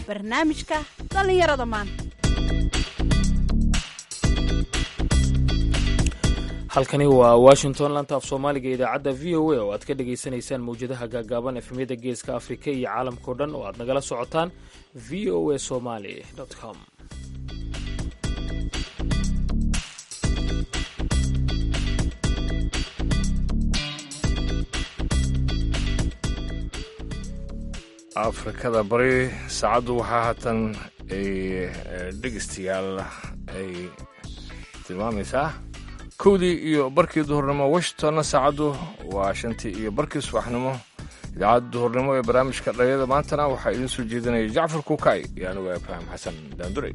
barnaamijka dhallinyarada maanta halkani waa washington lanta af soomaaliga idaacadda v o a oo aad ka dhagaysanaysaan mawjadaha gaagaaban efemyada geeska afrika iyo caalamkao dhan oo aad nagala socotaan v o a somaly com afrikada bari saacaddu waxaa haatan ay dhegeystayaal ay tilmaamaysaa kowdii iyo barkii duhurnimo washingtonna saacaddu waa shantii iyo barkii subaxnimo idaacadda duhurnimo ee barnaamijka dhalinyada maantana waxaa idiin soo jeedinaya jacfar kuukay iyo anigu ibraahim xasan daandure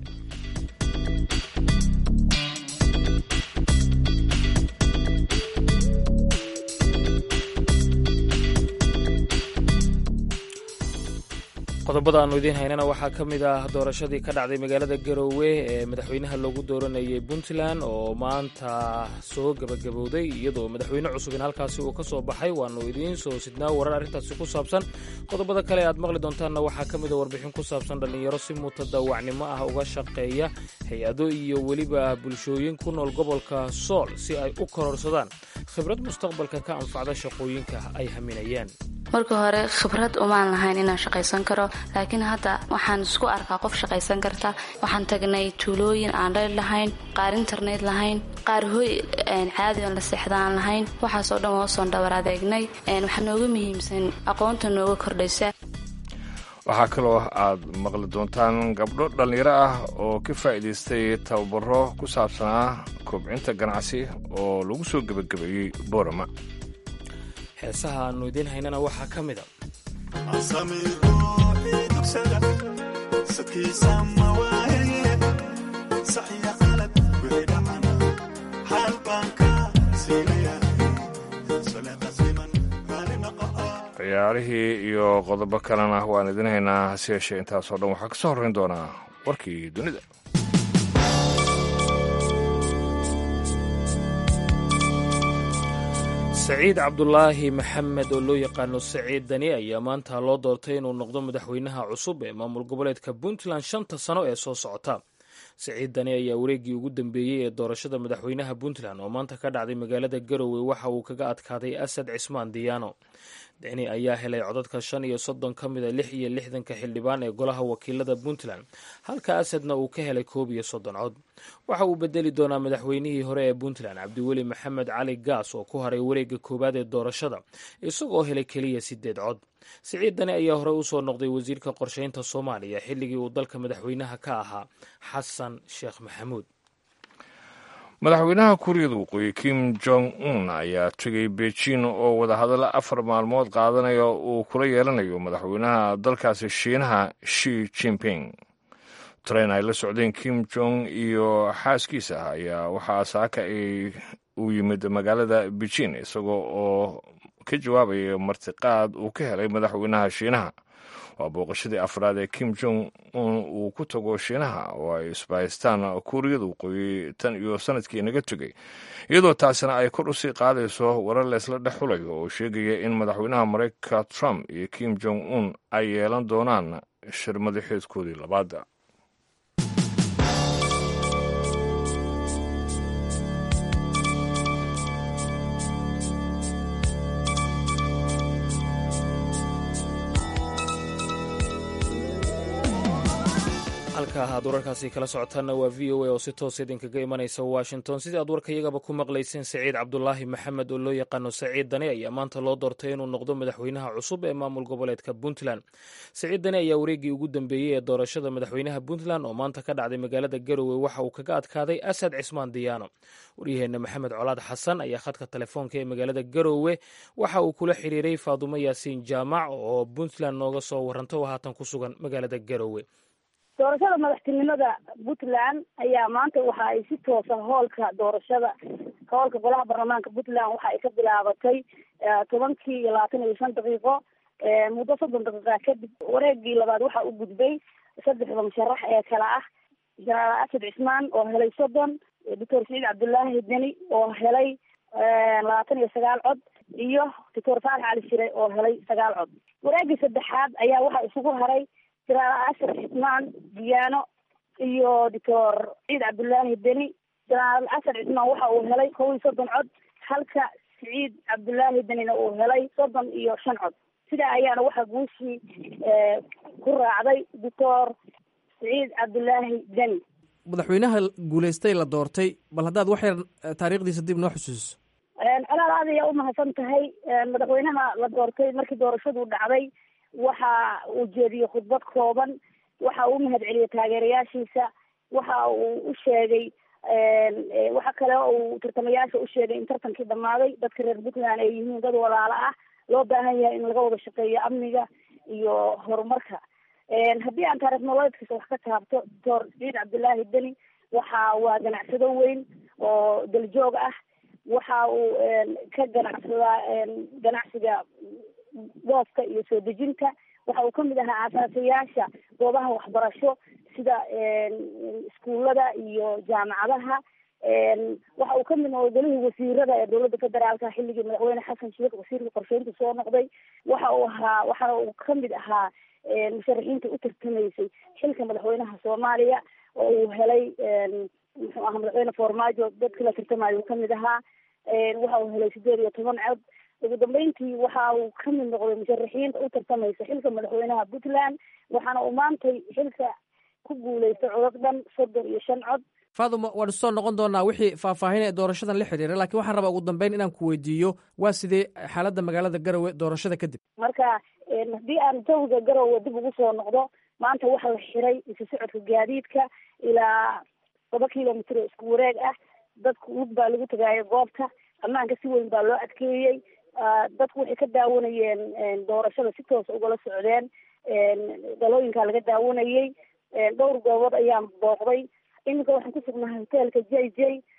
qodobada aanu idiin haynana waxaa ka mid ah doorashadii ka dhacday magaalada garoowe ee madaxweynaha loogu dooranayay puntland oo maanta soo gebagabowday iyadoo madaxweyne cusub in halkaasi uu ka soo baxay waanu idiin soo sidnaa warar arrintaasi ku saabsan qodobada kale aad maqli doontaanna waxaa ka mid a warbixin ku saabsan dhallinyaro si mutadawacnimo ah uga shaqeeya hay-ado iyo weliba bulshooyin ku nool gobolka sool si ay u kororsadaan khibrad mustaqbalka ka anfacda shaqooyinka ay haminayaan marka hore khibrad umaan lahayn inaan shaqaysan karo laakiin hadda waxaan isku arkaa qof shaqaysan karta waxaan tagnay tuulooyin aan dhayr lahayn qaar internet lahayn qaar hoy caadi on la seexda aan lahayn waxaasoo dhan hoosoon dhabar adeegnay waxaa nooga muhiimsan aqoonta nooga kordhaysa waxaa kaloo aad maqli doontaan gabdho dhallinyaro ah oo ka faa'iidaystay tababaro ku saabsanaa kobcinta ganacsi oo lagu soo gebagabeeyey boorama heesaha aanu idiin haynana waxaa ka mid a ciyaarihii iyo qodobo kalena waan idin haynaa hase yeeshee intaasoo dhan waxaa ka soo horrayn doonaa warkii dunida saciid cabdulaahi maxamed oo loo yaqaano saciid dani ayaa maanta loo doortay inuu noqdo madaxweynaha cusub ee maamul goboleedka puntland shanta sano ee soo socota saciid dani ayaa wareeggii ugu dambeeyey ee doorashada madaxweynaha puntland oo maanta ka dhacday magaalada garowe waxa uu kaga adkaaday asad cismaan diyaano deni ayaa helay codadka shan iyo soddon ka mid a lix iyo lixdanka xildhibaan ee golaha wakiilada puntland halka asadna uu ka helay koob iyo soddon cod waxa uu bedeli doonaa madaxweynihii hore ee puntland cabdiweli maxamed cali gaas oo ku haray wareegga koowaad ee doorashada isagoo helay keliya sideed cod siciid dani ayaa horey usoo noqday wasiirka qorsheynta soomaaliya xilligii uu dalka madaxweynaha ka ahaa xasan sheekh maxamuud madaxweynaha kuuriyada waqooyi kim jong un ayaa tegay beijing oo wadahadallo afar maalmood qaadanaya uu kula yeelanayo madaxweynaha dalkaasi shiinaha shi jinping tarayn ay la socdeen kim jong iyo xaaskiisa ayaa waxaa saaka ay uu yimid magaalada beijing isagoo oo ka jawaabaya martiqaad uu ka helay madaxweynaha shiinaha waa booqashadii afraad ee kim jong un uu ku tago shiinaha oo ay isbahaystaan kuuriyada waqooyi tan iyo sanadkii naga tegay iyadoo taasina ay kor usii qaadayso warar leesla dhex xulayo oo sheegaya in madaxweynaha maraykanka trump iyo kim jong un ay yeelan doonaan shir madaxeedkoodii labaada halka aad wararkaasi kala socotaanna waa v o a oo si toos idinkaga imanaysa washington sidii aad warkayagaba ku maqlayseen saciid cabdulaahi maxamed oo loo yaqaano saciid dani ayaa maanta loo doortay inuu noqdo madaxweynaha cusub ee maamul goboleedka puntland saciid dani ayaa wareeggii ugu dambeeyey ee doorashada madaxweynaha puntland oo maanta ka dhacday magaalada garowe waxa uu kaga adkaaday asad cismaan diyaano waryaheena maxamed colaad xasan ayaa khadka telefoonka ee magaalada garowe waxa uu kula xiriiray faadumo yaasiin jaamac oo puntland nooga soo waranta oo haatan ku sugan magaalada garowe doorashada madaxtinimada puntland ayaa maanta waxa ay si toosa hoolka doorashada hoolka golaha baarlamaanka puntland waxa ay ka bilaabatay tobankii iyo labaatan iyo shan daqiiqo muddo soddon daqiiqa kadib wareegii labaad waxa u gudbay saddexda musharax ee kale ah jenaraal asad cismaan oo helay soddon doctor saciid cabdullaahi deni oo helay labaatan iyo sagaal cod iyo doctor faarax cali shire oo helay sagaal cod wareegii saddexaad ayaa waxaa isugu haray jenaraal ashar cismaan diyaano iyo doctor ciid cabdullaahi beni jenaraal ashar cismaan waxa uu helay kow iyo soddon cod halka siciid cabdullaahi benina uu helay soddon iyo shan cod sidaa ayaana waxaa guushii ku raacday doctor siciid cabdullaahi beni madaxweynaha guulaystay la doortay bal haddaad wax yar taariikhdiisa dib noo xusuusiso colaal aad ayaa umahadsan tahay madaxweynaha la doortay markii doorashadu dhacday waxa uu jeediyey khudbad kooban waxa uu umahad celiyey taageerayaashiisa waxa uu u sheegay waxa kale uu tartamayaasha u sheegay in tartankii dhammaaday dadka reer puntland ay yihiin dad walaalo ah loo baahan yahay in laga wada shaqeeyo amniga iyo horumarka haddii aan taarikh nololeedkiisa wax ka taabto doctor siciid cabdullaahi beni waxa waa ganacsado weyn oo daljoog ah waxa uu ka ganacsadaa ganacsiga booska iyo soo dejinta waxa uu kamid ahaa aasaasayaasha goobaha waxbarasho sida iskuullada iyo jaamacadaha waxa uu kamid noqday golihii wasiirada ee dowladda federaalka xilligii madaxweyne xasan sheekh wasiirka qorsheynta soo noqday waxa uu ahaa waxa uu kamid ahaa musharaxiinta u tartamaysay xilka madaxweynaha soomaaliya oo uu helay muxuu ahaa madaxweyne farmaajo dadkii la tartamayo uu kamid ahaa waxa uu helay sideed iyo toban cod ugu dambeyntii waxa uu kamid noqday musharaxiinta u tartamaysa xilka madaxweynaha puntland waxaana uu maantay xilka ku guuleystay codad dhan soddon iyo shan cod faaduma waan soo noqon doonaa wixii faahfaahin ee doorashadan la xidhiira laakiin waxaan rabaa ugu dambeyn inaan ku weydiiyo waa sidee xaaladda magaalada garowe doorashada kadib marka haddii aan jawiga garowe dib ugu soo noqdo maanta waxaa la xiray isu socodka gaadiidka ilaa laba kilomitr oo isku wareeg ah dadku lug baa lagu tagaayo goobta ammaanka si weyn baa loo adkeeyey dadku waxay ka daawanayeen doorashada si toosa ugala socdeen dalooyinkaa laga daawanayey dhowr goobood ayaan booqday iminka waxaan ku sugnahay hoteelka j j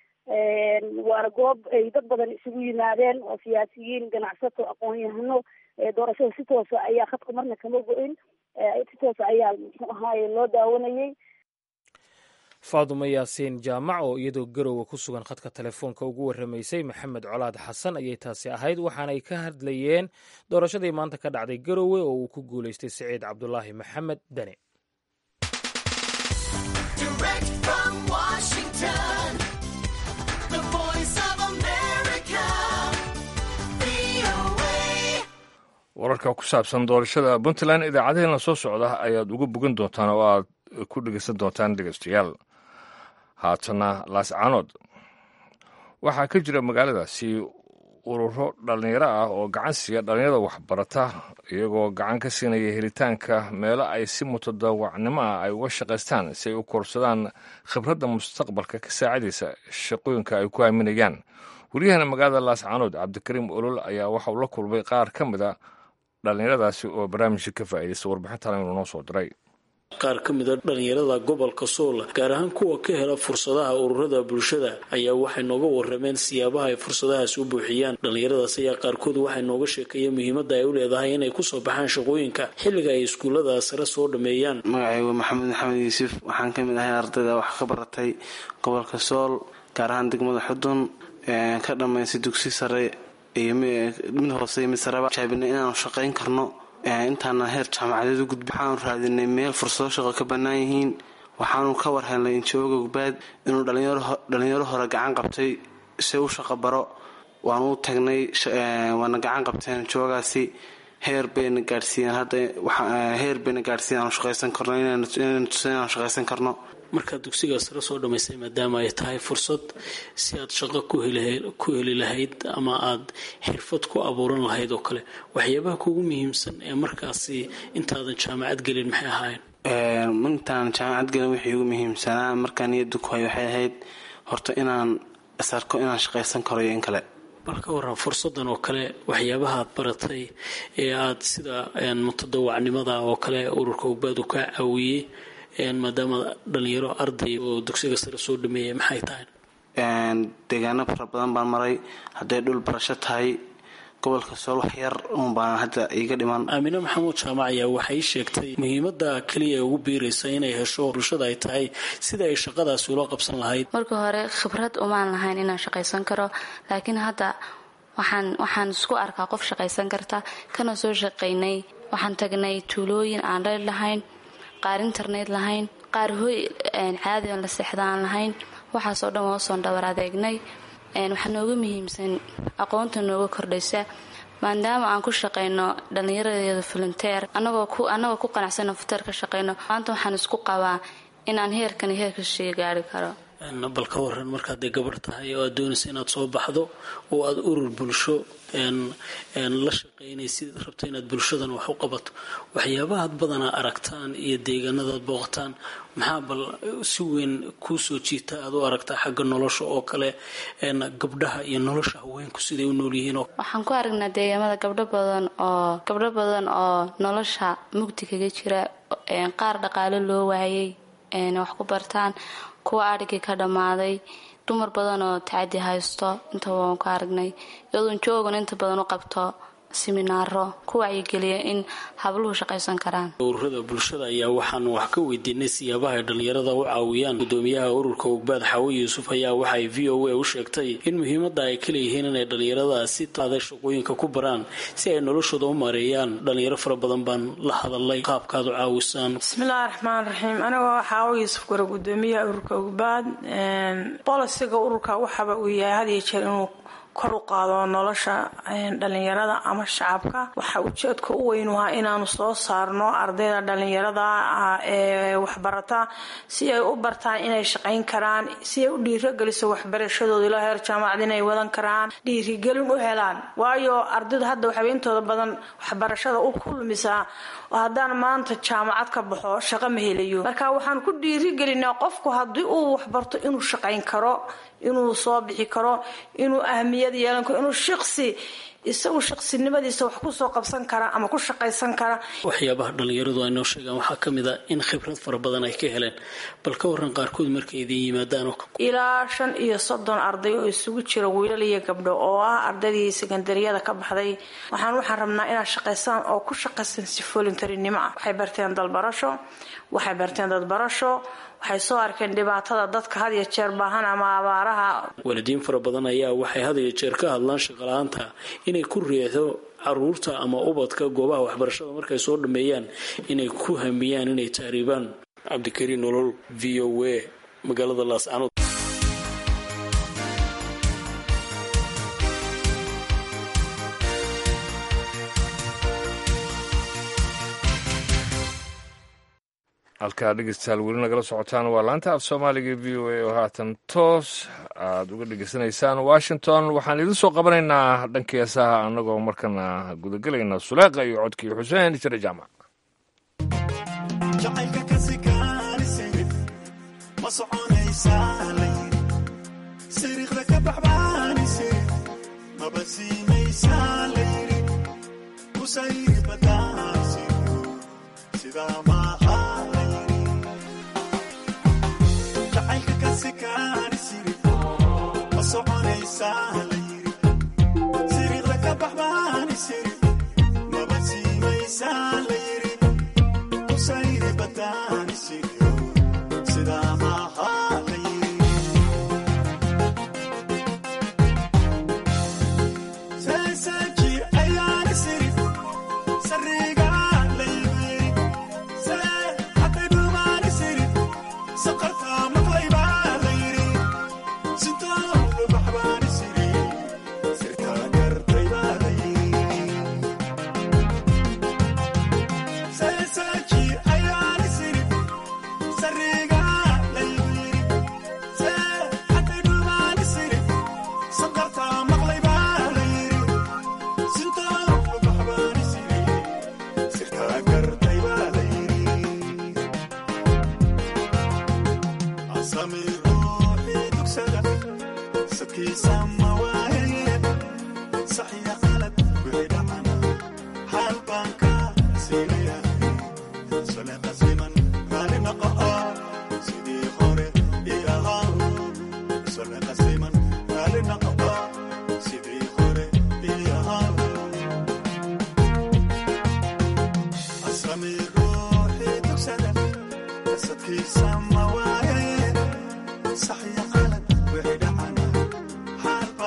waana goob ay dad badan isugu yimaadeen oo siyaasiyiin ganacsato aqoon-yahano doorashada si toosa ayaa khadka marna kama go-in si toosa ayaa muxuu ahaaye loo daawanayey faadumo yaasiin jaamac oo iyadoo garowe ku sugan khadka telefoonka ugu warramaysay maxamed colaad xasan ayay taasi ahayd waxaanay ka hadlayeen doorashadii maanta ka dhacday garowe oo uu ku guulaystay siciid cabdulaahi maxamed deni wararka ku saabsan doorashada puntland idaacadaheena soo socda ayaad uga bogan doontaan oo aad ku dhegeysan doontaan dhegeystayaal haatana laascaanood waxaa ka jira magaaladaasi ururo dhallinyaro ah oo gacan siiya dhallinyarada waxbarata iyagoo gacan ka siinaya helitaanka meelo ay si mutadawacnimo ah ay uga shaqaystaan si ay u korsadaan khibradda mustaqbalka ka saacidaysa shaqooyinka ay ku aaminayaan wariyahana magaalada laascaanood cabdikariim olol ayaa waxauu la kulmay qaar ka mid a dhallinyaradaasi oo barnaamijka ka faa'iidaysta warbixintan inuu noo soo diray qaar ka mid a dhallinyarada gobolka sool gaar ahaan kuwa ka hela fursadaha ururada bulshada ayaa waxay nooga warameen siyaabaha ay fursadahaas u buuxiyaan dhallinyaradaas ayaa qaarkood waxay nooga sheekeeyeen muhiimadda ay u leedahay inay kusoo baxaan shaqooyinka xilliga ay iskuullada sare soo dhameeyaan magacaygu maxamed maxamed yuusuf waxaan ka mid ahay ardayda wax ka baratay gobolka sool gaar ahaan degmada xudun ka dhammaysay dugsi sare iyo mid hoose iyo mid sareba jaabinay inaanu shaqayn karno intaana heer jaamacadeed u gudbi waxaanu raadinay meel fursado shaqo ka bannaan yihiin waxaanu ka war helnay injooga gbaad inuu dhalinyaro hore gacan qabtay si u shaqo baro waanu u tagnay waana gacan qabteen injoogaasi heer bayna gaadhsiiyeen hadda heer bayna gaadhsiiyen aanu shaqaysan karno inaynu tusan inaanu shaqaysan karno markaad dugsiga sare soo dhammaysay maadaama ay tahay fursad si aad shaqo ku heli lahayd ama aad xirfad ku abuuran lahayd oo kale waxyaabaha kugu muhiimsan ee markaasi intaadan jaamacad gelin maxay ahaayeen intaan jaamacad gelin wixii ugu muhiimsanaa markaan niyadda ku hay waxay ahayd horta inaan isarko inaan shaqaysan karo iyo in kale bal ka waran fursadan oo kale waxyaabaha aad baratay ee aad sida mutadawacnimada oo kale ururka ogbaad u kaa caawiyey maadaama dhalinyaro arday oo dugsiga sare soo dhameeyay maxay tahay deegaano fara badan baan maray hadday dhul barasho tahay gobolka sool wax yar uun baan hadda iiga dhiman aamine maxamuud jaamac ayaa waxay sheegtay muhiimada keliya ee ugu biiraysa inay hesho bulshada ay tahay sida ay shaqadaasi ula qabsan lahayd marka hore khibrad umaan lahayn inaan shaqaysan karo laakiin hadda waxaan waxaan isku arkaa qof shaqaysan karta kana soo shaqaynay waxaan tagnay tuulooyin aan dhali lahayn qaar internet lahayn qaar hoy caadi oon la seexda aan lahayn waxaasoo dhan waa usoon dhabar adeegnay waxaa nooga muhiimsan aqoonta nooga kordhaysa maadaama aan ku shaqayno dhallinyaradeeda volunteer anagoo ku qanacsana volunteer ka shaqayno maanta waxaan isku qabaa inaan heerkan heerka shii gaari karo bal ka waran markaad dee gabarh tahay oo aad doonaysa inaad soo baxdo oo aada urur bulsho la shaqaynaysid rabto inaad bulshadan wax u qabato waxyaabahaad badanaa aragtaan iyo deegaanadaad booqataan maxaa bal si weyn kuu soo jiita aad u aragtaa xagga nolosha oo kale gabdhaha iyo nolosha haweenku siday u nool yihiin waxaan ku aragnaa deegaamada gabdho badan oo gabdho badan oo nolosha mugdi kaga jira qaar dhaqaale loo waayay wax ku bartaan kuwa adhigii ka dhammaaday dumar badan oo tacadi haysto intaba waan ku aragnay iyadoon joogan inta badan u qabto siminaaro ku wacyigeliya in habluhu shaqaysan karaan ururada bulshada ayaa waxaan wax ka weydiinay siyaabaha ay dhallinyarada u caawiyaan gudoomiyaha ururka ogbaad xaawe yuusuf ayaa waxay v o a u sheegtay in muhiimada ay ka leeyihiin inay dhallinyarada si taada shaqooyinka ku baraan si ay noloshooda u maareeyaan dhallinyaro fara badan baan la hadalay qaabkaad u caawisaan bismillahi raxmaan raxiim anigoo xaawe yuusuf gore gudoomiyaha ururka ogbaad bolisiga ururka waxaba uu yahay had iyo jeer inuu kor u qaado nolosha dhalinyarada ama shacabka waxaa ujeedka u weyn ahaa inaanu soo saarno ardayda dhalinyarada ee waxbarata si ay u bartaan inay shaqayn karaan si ay u dhiirogeliso waxbarashadooda ilaa heer jaamacad inay wadan karaan dhiirigelin u helaan waayo ardaydu hadda waxay intooda badan waxbarashada u kulmisaa oo haddaan maanta jaamacad ka baxo shaqo ma helayo marka waxaan ku dhiirigelinaa qofku haddii uu waxbarto inuu shaqayn karo inuu soo bixi karo inuu ahmiyad yeelan karo inuu shaqsi isagu shaqsinimadiisa wax kusoo qabsan kara ama ku shaqaysan kara waxyaabaha dhallinyaradu ay noo sheegaan waxaa ka mid a in khibrad fara badan ay ka heleen bal ka waran qaarkood markay idin yimaadaan ilaa shan iyo soddon arday oo isugu jira wiilal iyo gabdho oo ah ardaydii sekandariyada ka baxday waxaan waxaan rabnaa inaad shaqaysaan oo ku shaqaysan si voluntarinimo ah waxay barteen dalbarasho waxay barteen dadbarasho waxay soo arkeen dhibaatada dadka had iyo jeer baahan ama abaaraha waalidiin fara badan ayaa waxay had iyo jeer ka hadlaan shaqala-aanta inay ku riixdo caruurta ama ubadka goobaha waxbarashada markay soo dhameeyaan inay ku hamiyaan inay tahriibaan cabdikariin nolol v o a magaalada laascanood halkaa dhegeystayaal weli nagala socotaan waa laanta af soomaaliga v o a oo haatan toos aada uga dhegeysanaysaan washington waxaan idin soo qabanaynaa dhanka heesaha annagoo markana gudagelayna suleeqa iyo codkii xuseen jire jaamac صحيح قلب وحيد عنا حال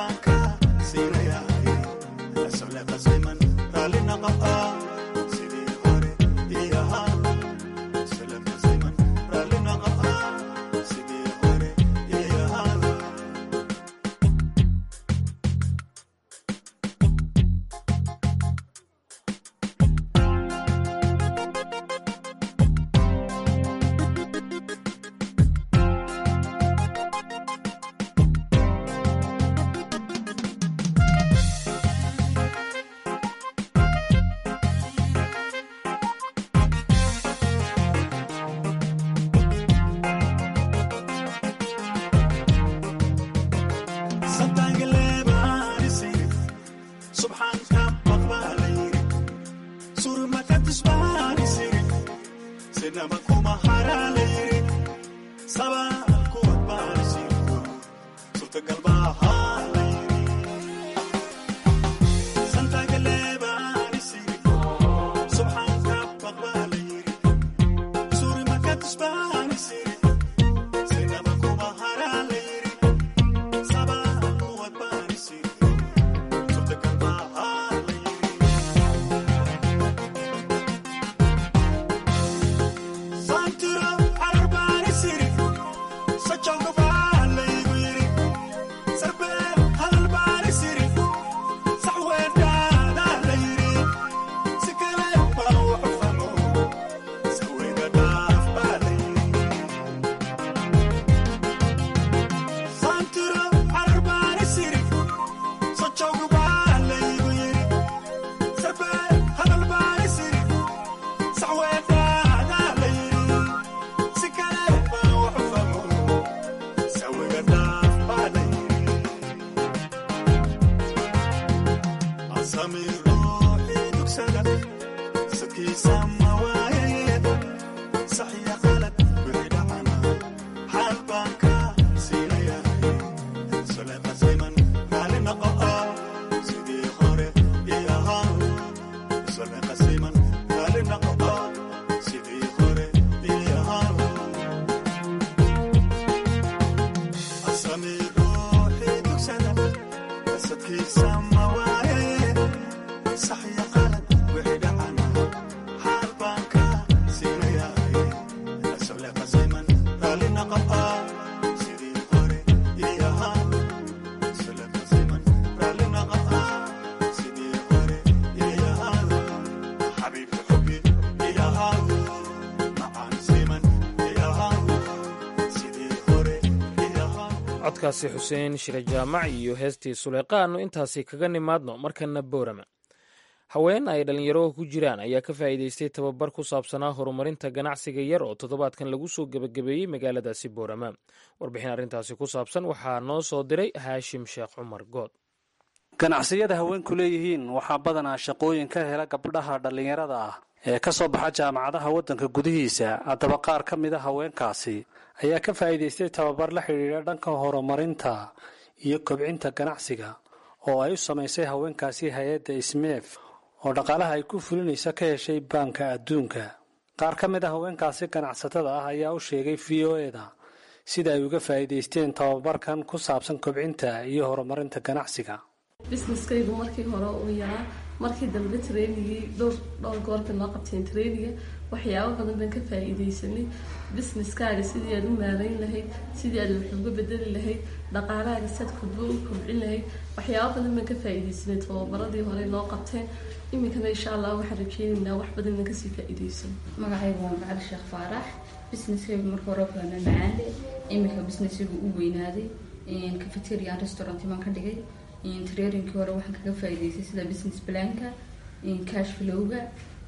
codkaasi xuseen shire jaamac iyo heestii suleyqaannu intaasi kaga nimaadno markana boorama haween ay dhallinyaro ku jiraan ayaa ka faa'iidaystay tababar ku saabsanaa horumarinta ganacsiga yar oo toddobaadkan lagu soo gebagabeeyey magaaladaasi boorama warbixin arrintaasi ku saabsan waxaa noo soo diray haashim sheekh cumar good ganacsiyada haweenku leeyihiin waxaa badanaa shaqooyin ka hela gabdhaha dhallinyarada ah ee ka soo baxa jaamacadaha waddanka gudihiisa haddaba qaar ka mid a haweenkaasi ayaa ka faa'iidaystay tababar la xidhiidha dhanka horumarinta iyo kobcinta ganacsiga oo ay u samaysay haweenkaasi hay-adda ismeef oo dhaqaalaha ay ku fulinaysa ka heshay baanka adduunka qaar ka mid a haweenkaasi ganacsatada ah ayaa u sheegay v o eda sida ay uga faa'iidaysteen tababarkan ku saabsan kobcinta iyo horumarinta ganacsiga businesskaygu markii hore uu yaraa markii dambe trainigii dhowr dhowr goorta noo qabteen trainiga waxyaabo badan baan ka faa-iideysanay businesskaaga sidii aad u maarayn lahayd sidii aad wax uga bedeli lahayd dhaqaalahaaga saad kudbo u kobcin lahayd waxyaabo badan baan ka faa-iideysanay tababaradii hore noo qabteen iminkana insha allah waxaan rajeynaynaa wax badan inaan kasii faa-iideysan magacaygu waa macali sheekh faarax businesskaygu marka hore kaana macaande iminka businessygu u weynaaday cafeterian restaurant baan ka dhigay trarinkii hore waxaan kaga faa-iideystay sida business planka cash flowga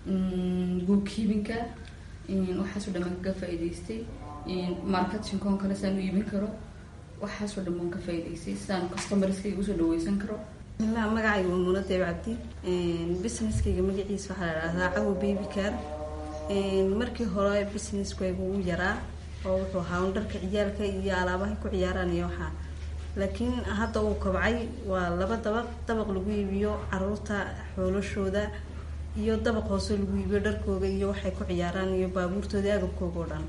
bookkeepinka waxaasoo dhan baan kaga faa-iideystay marketingkon kale saan u iibin karo waxaasoo dhan baan ka faa-iideystay sidaan customerskayga usoo dhaweysan karo bismillah magacayga waa muuna deeb cabdi businesskayga magaciisa waxaa la dhahdaa cawo baby car markii hore businesskaygu u yaraa oo wuxuu ahaa dharka ciyaalka iyo alaabahay ku ciyaaraan iyo waxaa laakiin hadda uu kobcay waa laba dabaq dabaq lagu iibiyo caruurta xoolashooda iyo dabaq hoose lagu iibiyo dharkooga iyo waxay ku ciyaaraan iyo baabuurtooda agabkooga oo dhan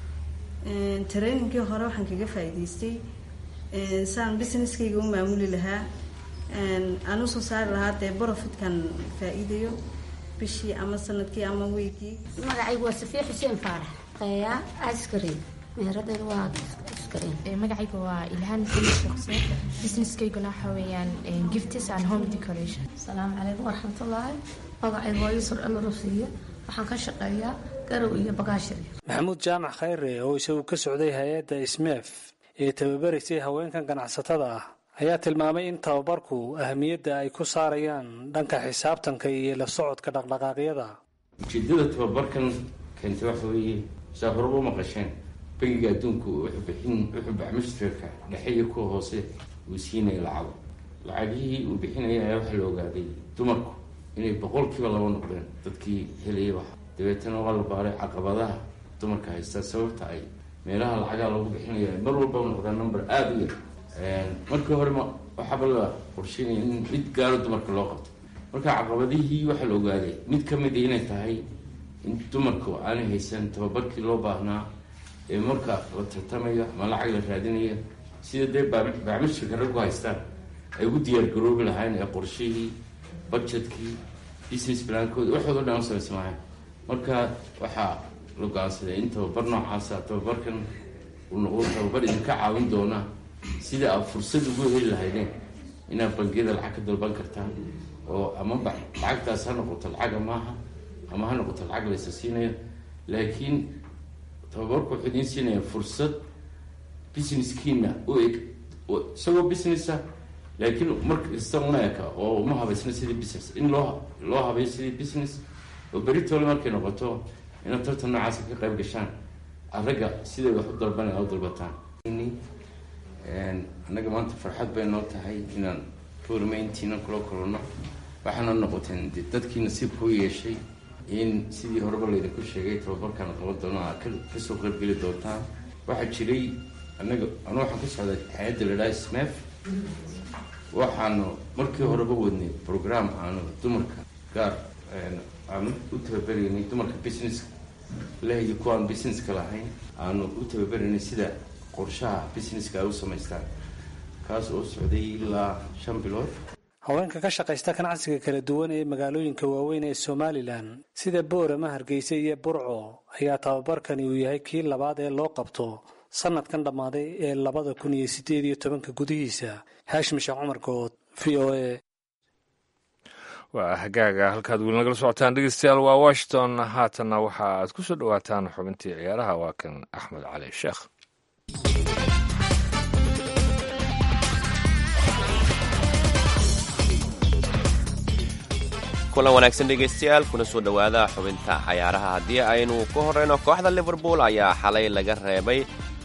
trainingkii hore waxaan kaga faa-iideystay saan businesskayga u maamuli lahaa aan usoo saari lahaa dee borofitkan faa-iidayo bishii ama sanadkii ama weygii magacaygu waa safiya xuseen faarax qeeyaa askarin meheradayda waa magacayga waa ilhaan xuseen businesskayguna waxa weeyaan gifts and home decoration asalaamu calaykum waraxmatullaahi magacayga waa yusur amarosiiya waxaan ka shaqeeyaa garow iyo bagaashir maxamuud jaamac khayre oo isagu ka socday hay-adda ismeef ee tababaraysay haweenkan ganacsatada ah ayaa tilmaamay in tababarku ahamiyadda ay ku saarayaan dhanka xisaabtanka iyo la socodka dhaqdhaqaaqyada ujeedada tababarkan keentay waxa weeye saa horeba maqasheen bangiga adduunku wuxuu bixin wuxuu baxmishtarka dhexe iyo kuwa hoose uu siinaya lacago lacagihii uu bixinaya ayaa waxaa la ogaaday dumarku inay boqolkiiba laba noqdeen dadkii helayay wax dabeetana waa la baaray caqabadaha dumarka haysta sababta ay meelaha lacagaa lagu bixinaya mar walba noqdaa number aada u yar markii hore ma waxaaba la qorsheynaya in mid gaaro dumarka loo qabto marka caqabadihii waxaa la ogaaday mid ka mid a inay tahay in dumarku aanay haysan tababarkii loo baahnaa ee marka la tartamayo ama lacag la raadinayo sida dee baacmishirka raggu haystaan ay ugu diyaargaroobi lahayn ee qorshihii budgetkii business plankooda waxoodo dhan u samaysmaahay marka waxaa la go-aansaday in tababar noocaasa tababarkan uu noqdo tababar idinka caawin doona sida aad fursad ugu heli lahaydeen inaad bangiyada lacag ka dalban kartaan oo ama lacagtaas ha noqoto lacag amaaha ama ha noqoto lacag laysa siinayo laakiin tababarku wuxuu idiin siinaya fursad businesskiina u eg isagoo businessa laakiin markasta uma eka oo uma habaysna sidii business in loo loo habayo sidii business oo beritole markay noqoto inaad tartan noocaasa ka qayb gashaan ragga siday wax u dalbanaya u dalbataan annaga maanta farxad bay noo tahay inaan foormeyntiina kula kulano waxaana noqoteen de dadkii nasiibka u yeeshay in sidii horeba laydinku sheegay tababarkan qaban doono aa kasoo qaybgeli doontaan waxaa jiray anaga anu waxaan ka socday hay-adda la dhaha smef waxaanu markii horeba wadnay program aanu dumarka gaar aanu u tababaraynay dumarka businesska lahayo kuwaan businesska lahayn aanu u tababaraynay sida qorshaha businesska ay u samaystaan kaas oo socday ilaa shan bilood haweenka ka shaqaysta ganacsiga kala duwan ee magaalooyinka waaweyn ee somalilan sida boorama hargeysa iyo burco ayaa tababarkani uu yahay kii labaad ee loo qabto sanadkan dhammaaday ee labada kun iyo sideed iyo tobanka gudihiisa haashim sheekh cumar good v o a waa hagaaga halkaad weli nagala socotaan dhegeystayaal waa washington haatanna waxa aad ku soo dhowaataan xubintii ciyaaraha waa kan axmed cali sheekh kulan wanaagsan dhegaystayaal kuna soo dhowaada xubinta cayaaraha haddii aynu ka horreyno kooxda liverpool ayaa xalay laga reebay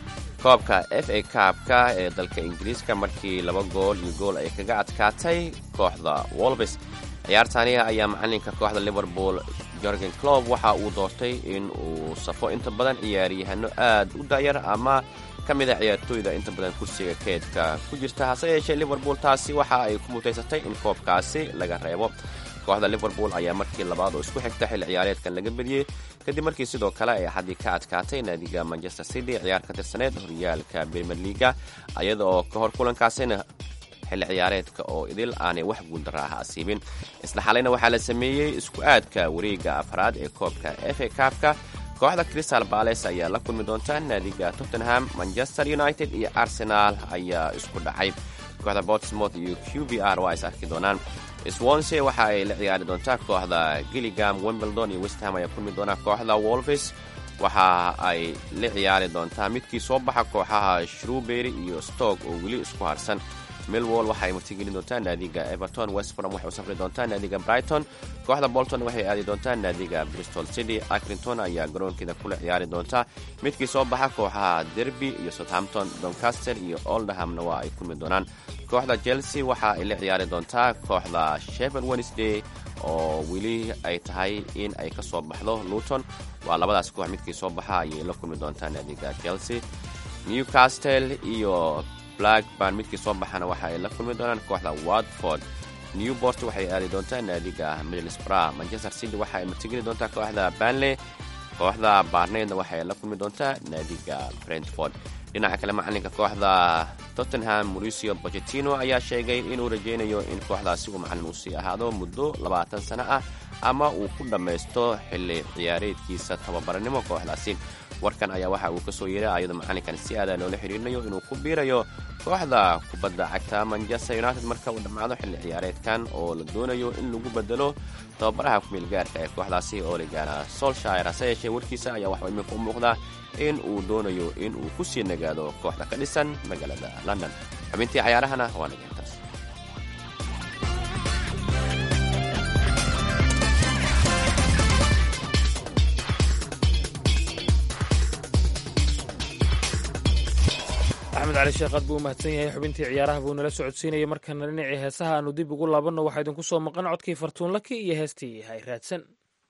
koobka f a kaabka ee dalka ingiriiska markii laba gool iyo gool ay kaga adkaatay kooxda wolbes ciyaartaani ayaa macalinka kooxda liverpool jorgen clob waxa uu doortay in uu safo inta badan ciyaaryahanno aad u dayar ama ka mid a ciyaartooyda inta badan kursiga keedka ku jirta hase yeeshee liverpool taasi waxa ay ku mutaysatay in koobkaasi laga reebo kooxda liverpool ayaa markii labaad oo isku xigta xilli ciyaareedkan laga beriyey kadib markii sidoo kale ay axaddii ka adkaatay naadiga manchester city ciyaar ka tirsaneed horyaalka premier leaga iyada oo ka hor kulankaasina xilli ciyaareedka oo idil aanay wax guuldara ah asiibin isla xalayna waxaa la sameeyey isku aadka wareegga afraad ee koobka f a kaabka kooxda crystal bales ayaa la kulmi doonta naadiga tottenham manchester united iyo arsenal ayaa isku dhacay kooxda botsmouth iyo q b r waa is arki doonaan swansea waxa ay la ciyaari doontaa kooxda gilligam wimbledon iyo westham ayaa kulmi doonaa kooxda wolves waxa ay la ciyaari doontaa midkii soo baxa kooxaha shrewbery iyo stoke oo weli isku harsan millwall waxaay martigelin doontaa naadiga everton westbrom waxay u safri doontaa naadiga brighton kooxda bolton waxay aadi doontaa naadiga bristol city acrington ayaa garoonkeeda kula ciyaari doontaa midkii soo baxa kooxaha derby iyo southampton doncaster iyo oldhamna waa ay kulmi doonaan kooxda chelsea waxa ay la ciyaari doontaa kooxda shevel wednesday oo weli ay tahay in ay ka soo baxdo luton waa labadaas koox midkii soo baxa ayay la kulmi doontaa naadiga chelsea newcastle iyo blackburn midkii soo baxana waxa ay la kulmi doonaan kooxda watford newport waxay aadi doontaa naadiga middlesbrough manchester city waxa ay martigeli doontaa kooxda banley kooxda barneydna waxay la kulmi doontaa naadiga brentford dhinaca kale macalinka kooxda tottenham mauricio bochetino ayaa sheegay inuu rajaynayo in kooxdaasi uu macalin uu sii ahaado muddo labaatan sano ah ama uu ku dhammaysto xilli ciyaareedkiisa tababarnimo kooxdaasi warkan ayaa waxa uu ka soo yeeray ayadoo macalinkan si aada loola xiriirinayo inuu ku biirayo kooxda kubadda cagta manchester united marka uu dhammaado xilli ciyaareedkan oo la doonayo in lagu bedelo tababaraha kumeel gaarka ee kooxdaasi oo ligana solshire hase yeeshee warkiisa ayaa waxaa iminka u muuqdaa in uu doonayo in uu ku sii nagaado kooxda ka dhisan magaalada london xubintii cayaarahana waa naga intaas axmed cali sheekh aad buu u mahadsan yahay xubintii ciyaaraha buu nala socodsiinayay markana dhinacii heesaha aanu dib ugu laabanno waxaa idinku soo maqan codkii fartuunlaki iyo heestii hay raadsan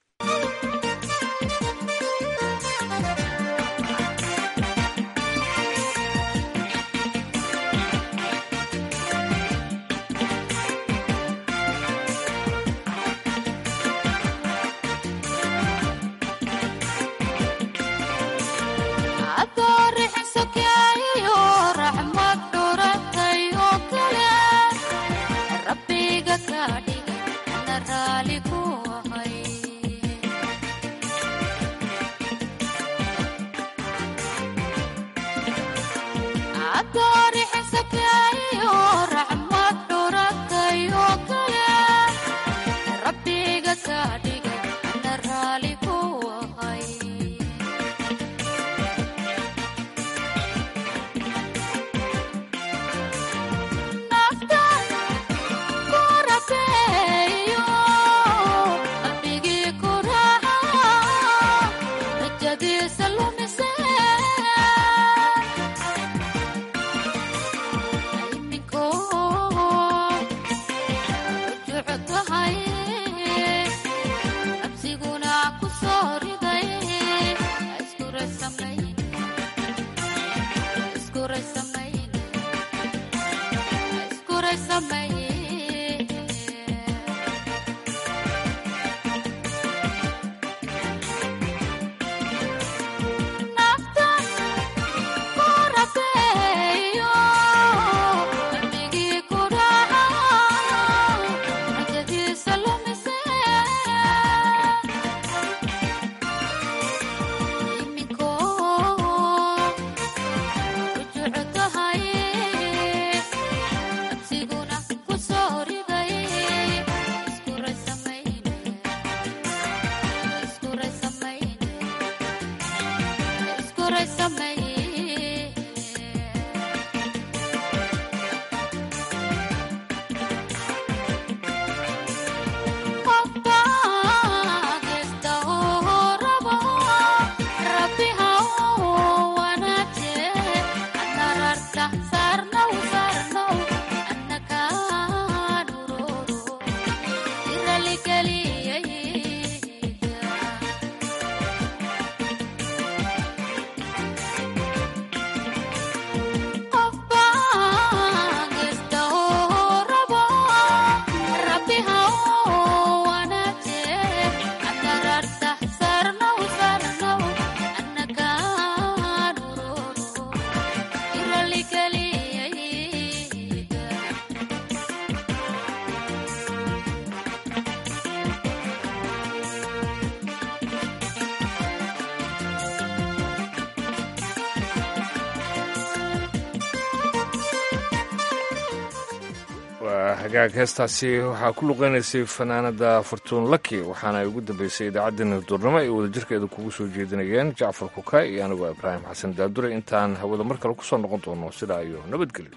hagaag heestaasi waxaa ku luqeynaysay fanaanada fortuun laki waxaana ay ugu dambeysay idaacaddeenna duurnimo ay wadajirkeeda kugu soo jeedinayeen jacfar kuka iyo anigoo ibraahim xasan daadure intaan hawada mar kale ku soo noqon doono sidaa iyo nabadgelyo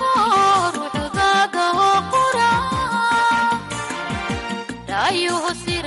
ayuhu